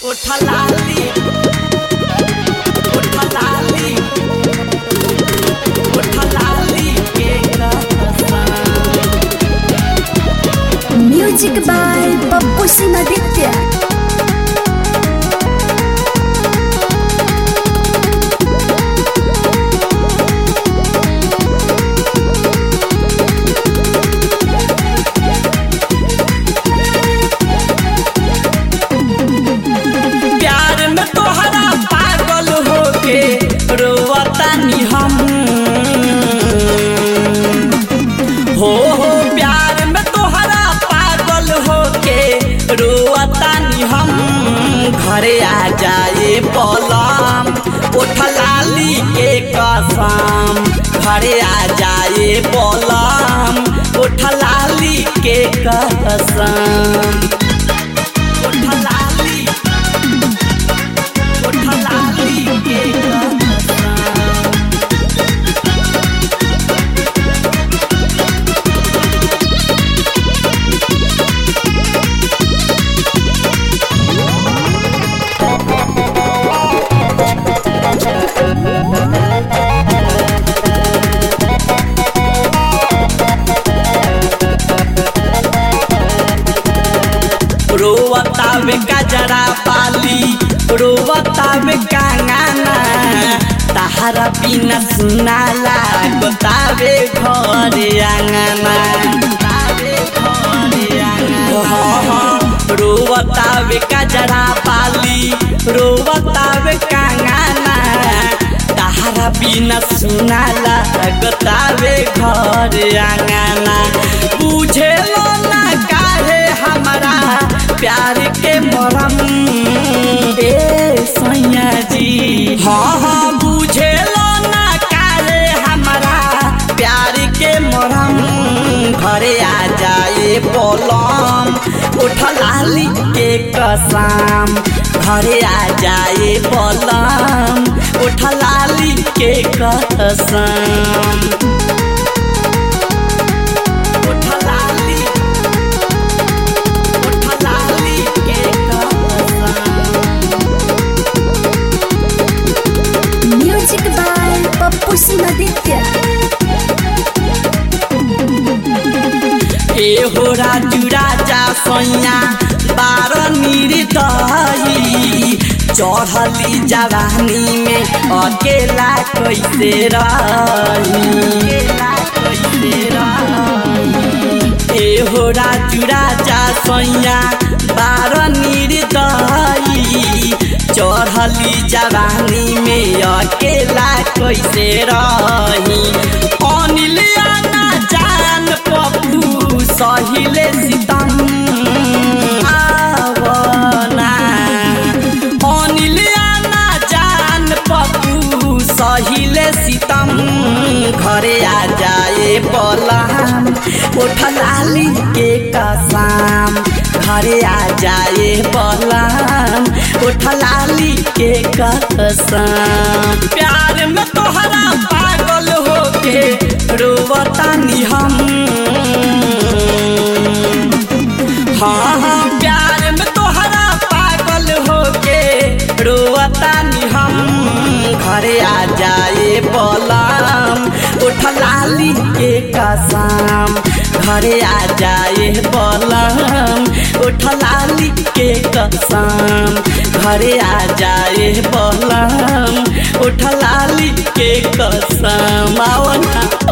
उठलाली उठलाली उठलाली के कसम म्यूजिक बाय पप्पू सिंह आदित्य प्यार में तोहरा पागल होके रोवतानी हम हो हो प्यार में तोहरा पागल होके रोवतानी हम घरे आ जाए पलम उठलाली के कसम घरे आ जाए पलम उठलाली के कसम उठलाली उठलाली के कसम रोवतावे गजरा पाली रोवतावे कांगाना ताहरा बिना सुना लागतावे घरे आंगना तावे घरे आंगना रोवतावे गजरा पाली रोवतावे कांगाना ताहरा बिना सुना लागतावे घरे आंगना बुझेलो ना काहे हमारा प्यार के मरम ए सैया जी हाँ हाँ बुझेलो ना काहे हमारा प्यार के मरम घरे आ जाए बोलम उठलाली के कसम घरे आ जाए बोलम उठलाली के कसम उठलाली उठलाली के कसम म्यूजिक बाय पप्पू सिंह आदित्य ए हो राजू राजा सैया बार निर्दयी चढ़ली जवानी में अकेला कैसे रही अकेला कैसे रही ए हो राजू राजा सैया बार निर्दयी चढ़ली जवानी में अकेला कैसे रही अनिल आना जान पप्पू सहिले सितम आवना अनिल आना जान पप्पू सहिले सितम घरे आ जाए बलम उठलाली के कसम घरे आ जाए बलम उठलाली के कसम प्यार में तोहरा पागल होके रोवतानी हम हाँ हाँ प्यार में तोहरा पागल होके रोवतानी हम घरे आ जाए बलम उठलाली के कसम घरे आ जाए बलम उठलाली के कसम घरे आ जाए बलम उठलाली के कसम आओ ना